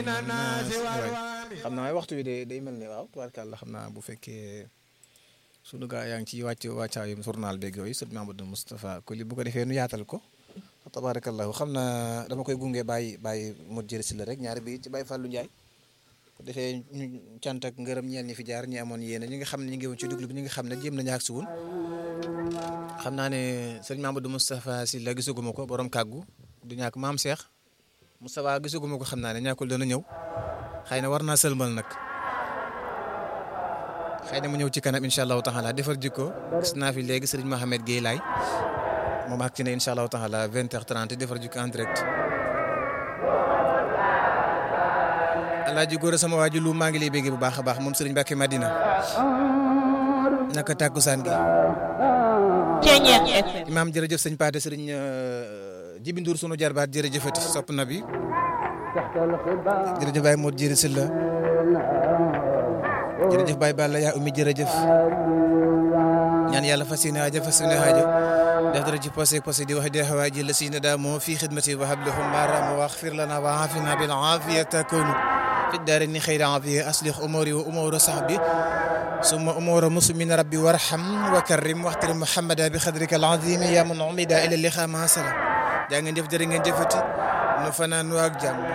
xam naa waxtu bi day day mel ni waaw tubaarkàlla xam naa bu fekkee sunu gaa yaa ngi ci wàcc wàccaayum journal beeg yooyu sëñ Mamadou Moustapha Koli bu ko defee nu yaatal ko tabaarakallahu xam naa dama koy gunge bàyyi bàyyi mot jëri si la rek ñaari bi ci bàyyi Fallou Ndiaye bu defee ñu cant ak ngërëm ñeel ñi fi jaar ñi amoon yéene ñi nga xam ne ñu ngi woon ci duglu bi ñi nga xam ne jéem nañu ak si woon xam naa ne sëñ Mamadou Moustapha si la gisaguma ko borom kàggu du ñàkk maam Cheikh Moustapha gisaguma ko xam naa ne ñàkkul dana ñëw xëy na war naa sëlmal nag xëy na mu ñëw ci kanam incha allahu taala defar jikko gis naa fi léegi sëriñ Mohamed Guèye laay moom ak ci ne incha allahu taala 20h30 defar jikko en direct. alaaji góor sama waaju lu maa ngi lay bégee bu baax a baax moom sëriñ Mbacke Madina naka tàkkusaan gi. imaam jërëjëf sëñ Paate sëriñ Jibi Ndour sunu jarbaat jërëjëfati sopp na bi jërëjëf Baye Modou jërë Sylla jërëjëf Baye Balla yaa ummi jërëjëf ñaan yàlla fas yéene aaja fas yéene aaja def dara ci posé posé di wax di xawaaji la sina daa moo fii xidmati wa hablahum maram wa axfir lana wa aafina bil aafiya takunu fi daarini xayra aafiya aslix umuri wa umuru sahbi summa umura muslimin rabbi warham wa karrim waxtari muhammada bi xadrika al azimi ya man umida ila liqa ma salam jaa ngeen jëf jërë ngeen jëfati nu fanaan nu ak jàmm